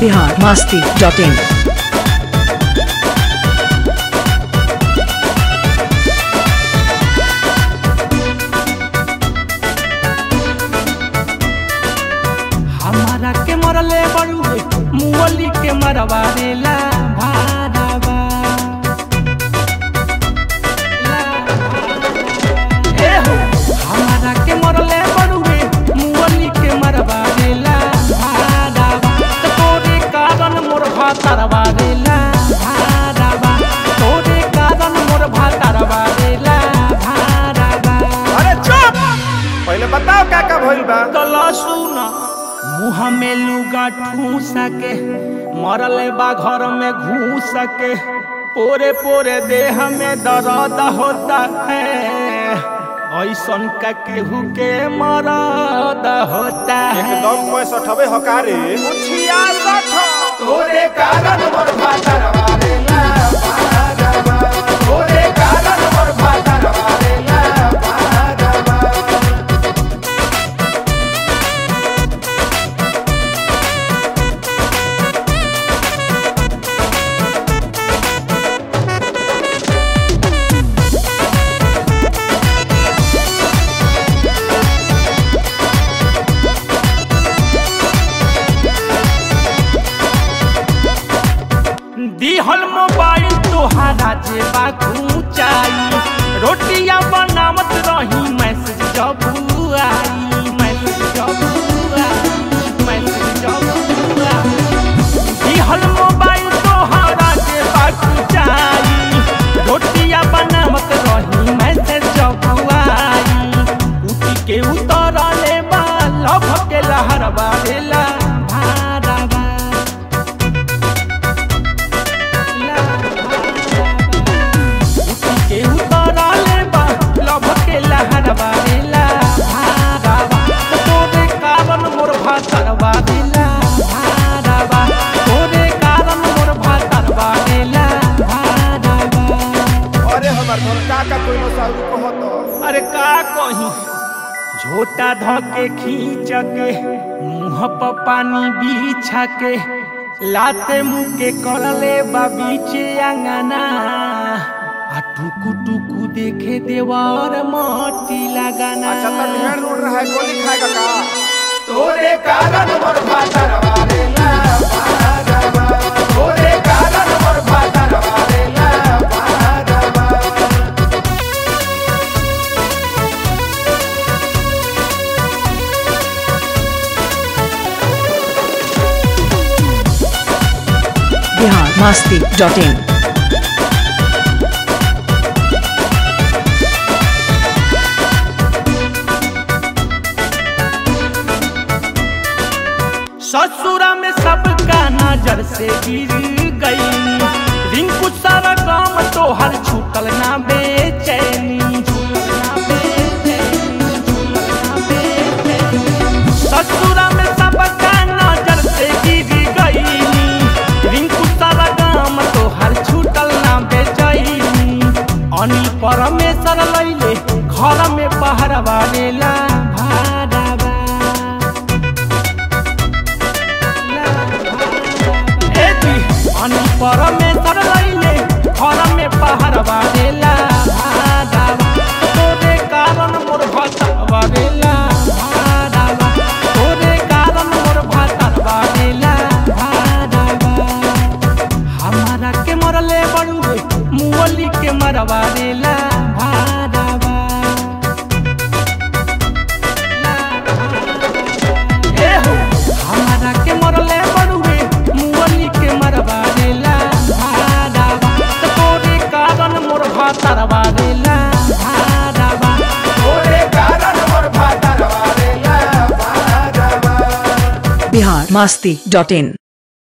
बिहार मास्ती डॉट इन हमारा के मरले बड़ुए मुअली के मरवा देला भाड़ावा ए हो हमारा के मरले बड़ुए मुअली के मरवा देला भाड़ावा त तोरे कारण मोर भातरवा देला भाड़ावा तोरे कारण मोर भातरवा देला भाड़ावा अरे चुप पहले बताओ क्या क्या भइल बा गला सुना मुँह में लुगा ठूस के मरल बा घर में घूस के पोरे पोरे देह में दर्द होता है ऐसन का केहू के मरद होता है एकदम पैंसठ हवे हकारे छियासठ तोरे कारण मोर भातरवा देला भागवा। तोरे कारण मोर भातरवा देला भागवा। दिहल मोबाइल तोहारा जेबा खूचाई रोटियां बनावत रही मैसेज जब आई मैसेज जब आई मैसेज जब आई दिहल मोबाइल तोहारा जेबा खूचाई रोटियां बनावत रही मैसेज जब आई उठी के उतरले बा लभ के लहर बारेला भाड़ावा के उतरले बा लभ के लहरवा देला भाड़ावा तोरे कारण मोर भातरवा देला भाड़ावा तोरे कारण मोर भातरवा देला भाड़ावा अरे हमार घर काका कोई न साहू कहत अरे का कही झोटा धके खींच के मुंह पर पानी बिछा के लाते मुंह के करले बा बीचे अंगना आ टुकु टुकु देखे देवर मोटी लगाना अच्छा तो ढेर रोड रहा है गोली खाएगा का तोरे कारण मोर भातरवा देला भागवा तोरे कारण मोर भातरवा देला भागवा बिहार मास्ती डॉट इन ससुरा में सबका नजर से गिर गई रिंकू सारा काम तो हर छूटल ना बेचैनी छूटल ना बेचैनी, छूटल ना बेचैनी। ससुरा में सबका नजर से गिर गई रिंकू सारा काम तो हर छूटल ना बेचैनी अनिल परमेश्वर लैले घर में पहरवा लेला भाड़ावा अनि परमेश्वर लैले घर में पहाड़ बारेला भाडावा तोरे कारण मोर भतर बारेला भाडावा तोरे कारण मोर भतर बारेला भाडावा हमारा के मरले बड़ुए मुअली के मरवा देला भाडावा ए हो हमारा के मरले बड़ुए मुअली के मरवा देला भाडावा त तोरे कारण मोर भातरवा देला भाडावा तोरे कारण मोर भातरवा देला भाडावा बिहार मास्ती डॉट इन